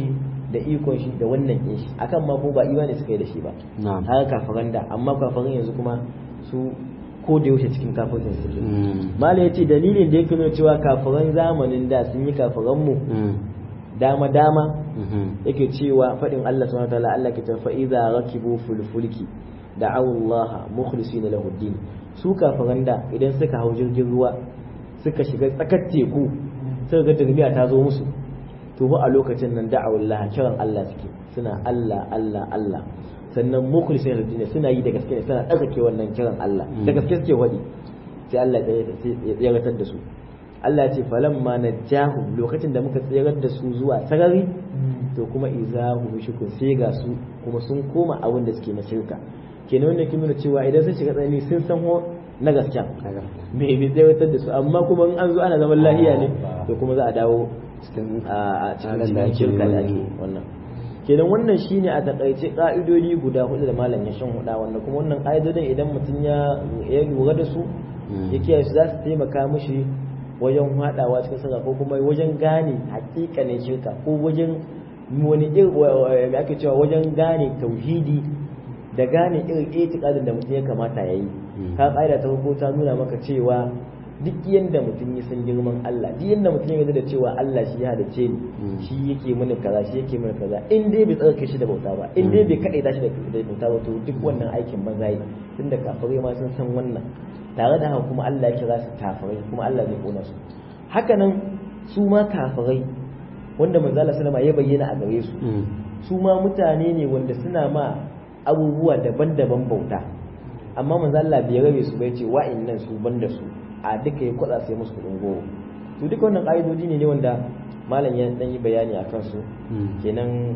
Speaker 3: da ikon shi da wannan kin shi akan ma ko ba imani suka yi da shi ba
Speaker 2: na'am
Speaker 3: haka kafiran da amma kafiran yanzu kuma su ko da yaushe cikin kafircin su ke
Speaker 2: Mm.
Speaker 3: mala yace dalilin da yake nuna cewa kafiran zamanin da sun yi kafiran mu
Speaker 2: Mm.
Speaker 3: dama dama
Speaker 2: Mhm.
Speaker 3: yake cewa faɗin Allah subhanahu wataala Allah ke cewa fa idza rakibu fil fulki da'aw Allah mukhlisina lahu din su kafiran da idan suka hau jirgin ruwa suka shiga tsakar teku suka ga tarbiya ta zo musu to ba a lokacin nan da'aw Allah kiran Allah suke suna Allah Allah Allah sannan mukhlisina lahu din suna yi da gaske ne suna tsakake wannan kiran Allah da gaske suke wadi sai Allah ya tsiratar da su Allah ya ce falamma najjahum lokacin da muka tsirar da su zuwa sarari to kuma izahu mushrikun sai ga su kuma sun koma abin da suke na shirka kenan wannan kin nuna cewa idan sun shiga tsanani sun san ho na gaskiya
Speaker 2: Haka.
Speaker 3: me bai tsayatar da su amma kuma in an zo ana zaman lahiya ne to kuma za a dawo
Speaker 2: Cikin
Speaker 3: a a cikin
Speaker 2: halin da
Speaker 3: cikin
Speaker 2: ake
Speaker 3: shirka da
Speaker 2: yi.
Speaker 3: ake wannan kenan wannan shine a takaice ka'idodi guda hudu da malam ya shan huda wannan kuma wannan ka'idodin idan mutum ya ya lura da su
Speaker 2: Mm.
Speaker 3: ya kiyaye su za su taimaka mishi wajen haɗawa cikin sirra ko kuma wajen gane hakikanin shirka ko wajen wani irin me ake cewa wajen gane tauhidi da gane irin itikadin da mutum ya kamata ya yi
Speaker 2: Mm.
Speaker 3: ka ƙa'ida ta farko ta nuna maka cewa duk yanda mutum ya san girman Allah duk yanda mutum ya yarda da cewa Allah shi ya halice ni
Speaker 2: Mm.
Speaker 3: shi yake mini kaza shi yake mini kaza in dai bai tsarkake shi da bauta ba in dai bai kaɗaita shi da da bauta ba to duk wannan aikin banza yi tunda kafirai ma sun san wannan tare da haka kuma Allah ya kira su kafirai kuma Allah zai kona su haka nan su ma kafirai wanda manzo Allah sallama ya bayyana a gare su
Speaker 2: Mm.
Speaker 3: su ma mutane ne wanda suna ma abubuwa daban-daban bauta amma manzo Allah bai rabe su bai ce wa'annan su banda su a duka ya kwada sai musu kudin goro to duka wannan ka'idoji ne ne wanda malam ya dan yi bayani a kansu
Speaker 2: Mm.
Speaker 3: kenan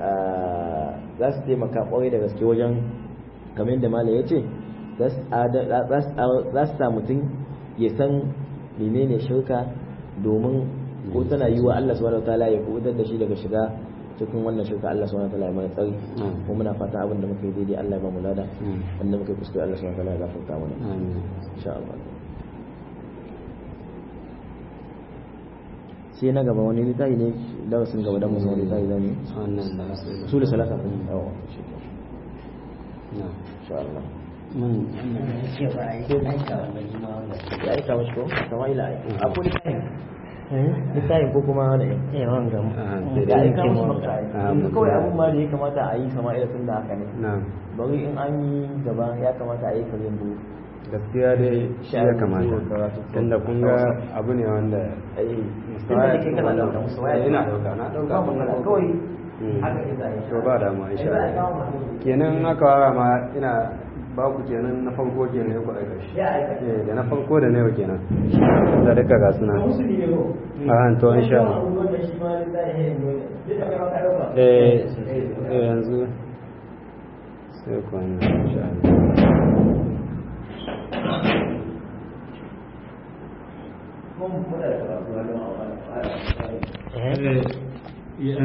Speaker 3: ah, za su taimaka kwarai da gaske wajen kamar yadda malam ya ce za su ada- za su za su sa mutum ya san menene shirka domin ko tana yi wa Allah subhanahu wataala ya kubutar da shi daga shiga cikin wannan shirka Allah subhanahu wataala ya mana tsari
Speaker 2: Mm.
Speaker 3: kuma muna fata abin da muka yi daidai Allah ya ba mu lada
Speaker 2: Mm.
Speaker 3: wanda muka yi kuskure Allah subhanahu wataala ya gafarta mana
Speaker 2: Amin.
Speaker 3: insha Allah sai na gaba wani littafi ne darasin gaba dan mu san wani littafi zan yi
Speaker 2: Wannan da aka yi.
Speaker 3: usul salasa yawa
Speaker 2: Na'am.
Speaker 3: insha Allah
Speaker 2: Mun
Speaker 3: ya aika mashi ko kama ila akwai littafin littafin ko kuma wani
Speaker 2: Ah, sai
Speaker 3: ya
Speaker 2: dai.
Speaker 3: aika mashi maka
Speaker 2: Ah,
Speaker 3: yanzu
Speaker 2: mun
Speaker 3: kawai
Speaker 2: gani.
Speaker 3: abun ma da ya kamata a yi kama ila tun da haka ne
Speaker 2: Na'am.
Speaker 3: bari in an yi gaba ya kamata a yi karin bu
Speaker 2: Gaskiya dai shi ya kamata. Tunda kun ga abu ne wanda
Speaker 3: ai
Speaker 2: Mustawa ya
Speaker 3: tun da kake kana
Speaker 2: wannan-
Speaker 3: dauka mustawa ya
Speaker 2: Eh, ina dauka, na dauka.
Speaker 3: ba magana kawai
Speaker 2: Mm.
Speaker 3: haka ita yi
Speaker 2: To ba damuwa insha
Speaker 3: Ai, za a
Speaker 2: Allah.
Speaker 3: kawo mu.
Speaker 2: Kenan aka wara ma ina ba ku kenan na farko kenan ya ku aika shi.
Speaker 3: ya aika
Speaker 2: Eh, da na farko da na yau kenan. Da duka ga suna.
Speaker 3: musulmi ne ko
Speaker 2: Ah, to insha Allah.
Speaker 3: wannan shi ma littafi ne dole duk da kai ma ka dauka
Speaker 2: Eh, eh, yanzu sai kwana insha Allah.
Speaker 3: kuma muna da karatu a don a wani